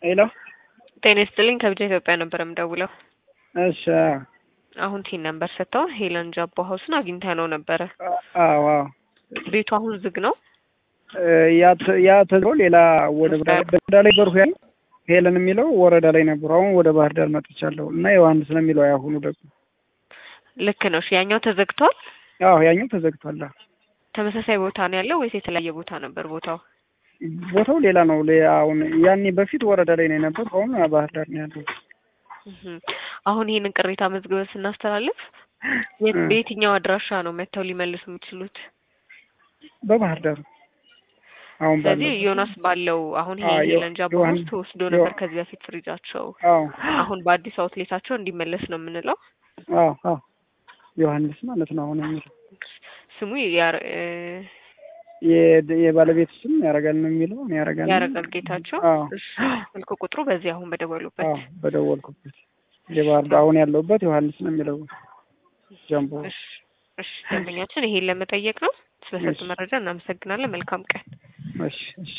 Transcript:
ሄሎ ጤና ይስጥልኝ ከብቻ ኢትዮጵያ ነበር የምደውለው። እሺ አሁን ቲን ነምበር ሰጥተው ሄለን ጃቦ ሀውስን አግኝተ ነው ነበረ። አዎ አዎ ቤቱ አሁን ዝግ ነው። ያ ተዝሮ ሌላ ወደ ወረዳ ላይ በርሁ ያለ ሄለን የሚለው ወረዳ ላይ ነበሩ። አሁን ወደ ባህር ዳር መጥቻለሁ እና ዮሐንስ ነው የሚለው ያሁኑ ደግሞ ልክ ነው። እሺ ያኛው ተዘግቷል። አዎ ያኛው ተዘግቷል። ተመሳሳይ ቦታ ነው ያለው ወይስ የተለያየ ቦታ ነበር ቦታው? ቦታው ሌላ ነው። አሁን ያኔ በፊት ወረዳ ላይ ነው የነበር፣ አሁን ባህር ዳር ነው ያለው። አሁን ይህንን ቅሬታ መዝግበን ስናስተላልፍ በየትኛው አድራሻ ነው መጥተው ሊመልሱ የሚችሉት? በባህር ዳር አሁን ስለዚህ ዮናስ ባለው አሁን ይሄ ሄለን ጃቦ ውስጥ ተወስዶ ነበር ከዚህ በፊት ፍሪጃቸው። አሁን በአዲስ አውትሌታቸው እንዲመለስ ነው የምንለው። አዎ አዎ ዮሐንስ ማለት ነው አሁን የሚለው ስሙ የባለቤት ስም ያረጋል ነው የሚለው ያረጋል ያረጋል ጌታቸው። ስልክ ቁጥሩ በዚህ አሁን በደወሉበት በደወልኩበት የባህር ዳር አሁን ያለሁበት ዮሐንስ ነው የሚለው ጃምቦ። እሺ ደንበኛችን ይሄን ለመጠየቅ ነው። ስለሰጡ መረጃ እናመሰግናለን። መልካም ቀን። እሺ እሺ